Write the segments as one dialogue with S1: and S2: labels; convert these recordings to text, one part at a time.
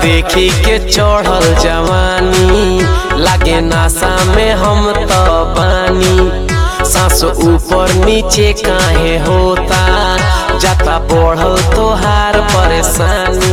S1: देखी के चढ़ल जवानी लागे नासा में हम तो बानी सांस ऊपर नीचे काहे होता जाता बढ़ल तोहार परेशानी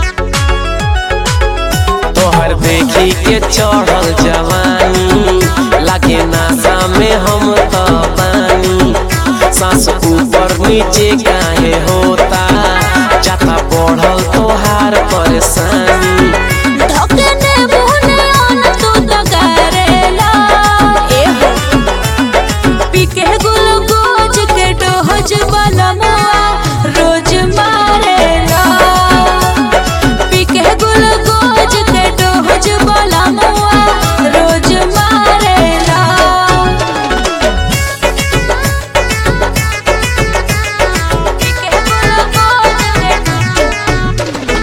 S1: तोहर देखी के चढ़ल जवानी लागे नासा में हम तो बानी सांस ऊपर नीचे काहे होता जाता बढ़ल तोहार परेशानी
S2: धकने मुहने आन तू तो करेला ए हो पीके ग्लूकोज के डोज बलमुआ रोज मारेला पीके ग्लूकोज के डोज बलमुआ रोज मारेला पीके ग्लूकोज के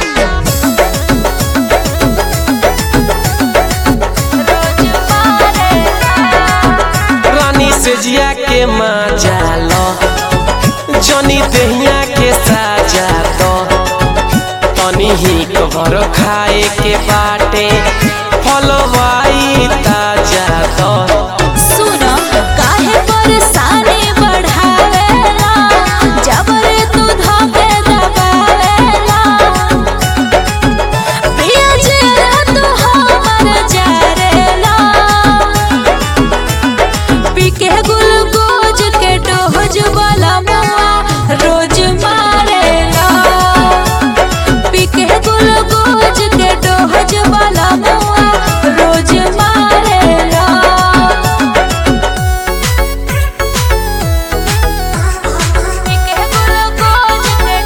S2: रोज मारेला
S1: रानी से जिया के मजा लो जनी दहिया के साजा दो तनी ही कबर खाए के बाटे फलवाई ताजा दो
S2: सुनो काहे परेशानी बढ़ावेला जबर तू धके दबावेला पिया जे तू हमर जारेला पीके ग्लूकोज के डोज वाला मुआ रोज मारेला पीके ग्लूकोज के डोज वाला मुआ रोज मारेला पीके ग्लूकोज के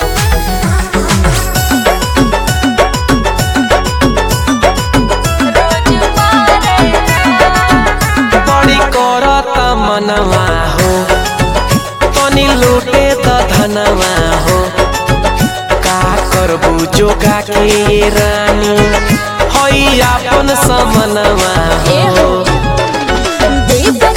S2: रोज मारेला
S1: बड़ी करत मनवा हो तनी लूटे त धनवा हो का करबू जोगा के ये रानी हई आपन समनवा
S2: ए
S1: हो
S2: हो दीपक